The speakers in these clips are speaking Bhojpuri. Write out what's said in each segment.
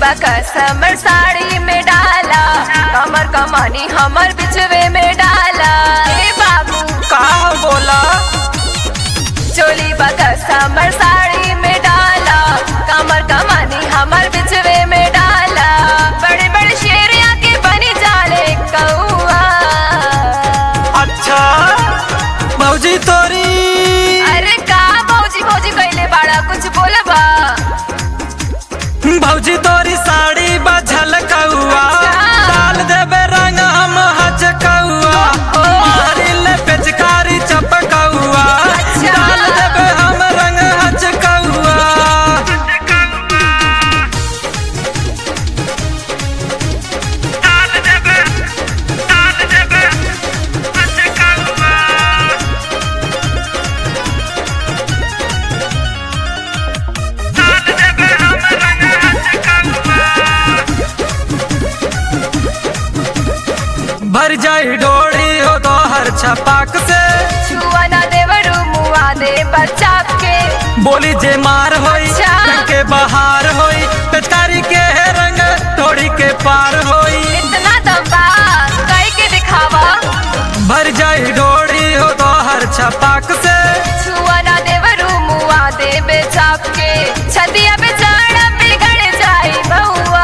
समर साड़ी में डाला कमर कमानी हमर बिचवे में डाला हे बाबू का बोला चोली बका समर साड़ी में डाला कमर कमानी हमर बिचवे में डाला बड़े बड़े शेर आके बनी जाले कौआ अच्छा मौजी तोरी अरे का भौजी भौजी कैले बाड़ा कुछ बोलबा भौजी तोरी साड़ी बझल कौआ अच्छा। डाल देबे रंग हम हज कौआ मारी ले पेचकारी चपकौआ अच्छा। डाल देबे हम रंग हज कौआ भर जाई डोरी हो तो हर छपाक से छुआ ना देवरू मुआ दे बच्चा के बोली जे मार होई अच्छा। रंग के बहार होई पेचकारी के है रंग थोड़ी के पार होई इतना दम्बा कई के दिखावा भर जाई डोरी हो तो हर छपाक से छुआ ना देवरू मुआ दे बेचाप के छतिया पे चढ़ बिगड़ जाई बहुआ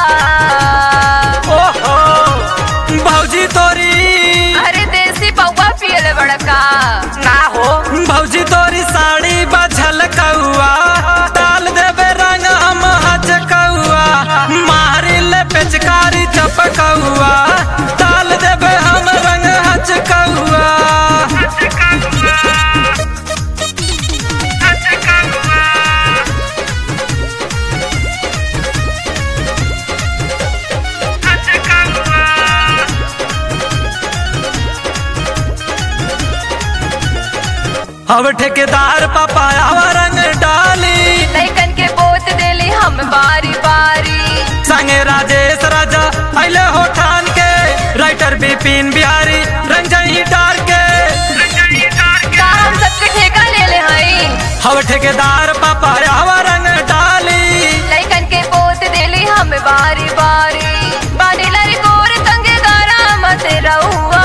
ओहो भौजी तोरी अरे देसी पौवा पियल बड़का ना हो भौजी तोरी साड़ी बझल कौआ डाल देबे रंग हम हज कौआ मारी ले पेचकारी चपकौआ डाल देबे हम रंग हज कौआ अब ठेकेदार पापाया रंग डाली लैकन के बोत देली हम बारी बारी संगे राजेश राजा अले हो ठान के राइटर बिपिन बिहारी रंजनी डार के का हम सबके ठेका ले ले हई हव ठेकेदार पापा हवा रंग डाली लैकन के बोत देली हम बारी बारी बानी लरी गोर तंगे गारा मत रहुआ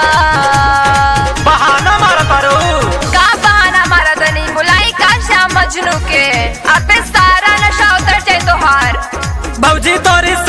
बहाना मार पारो का बहाना मारा तनी बुलाई का श्याम मजनू के आपे सारा नशा उतर जाए तोहार भौजी तोरी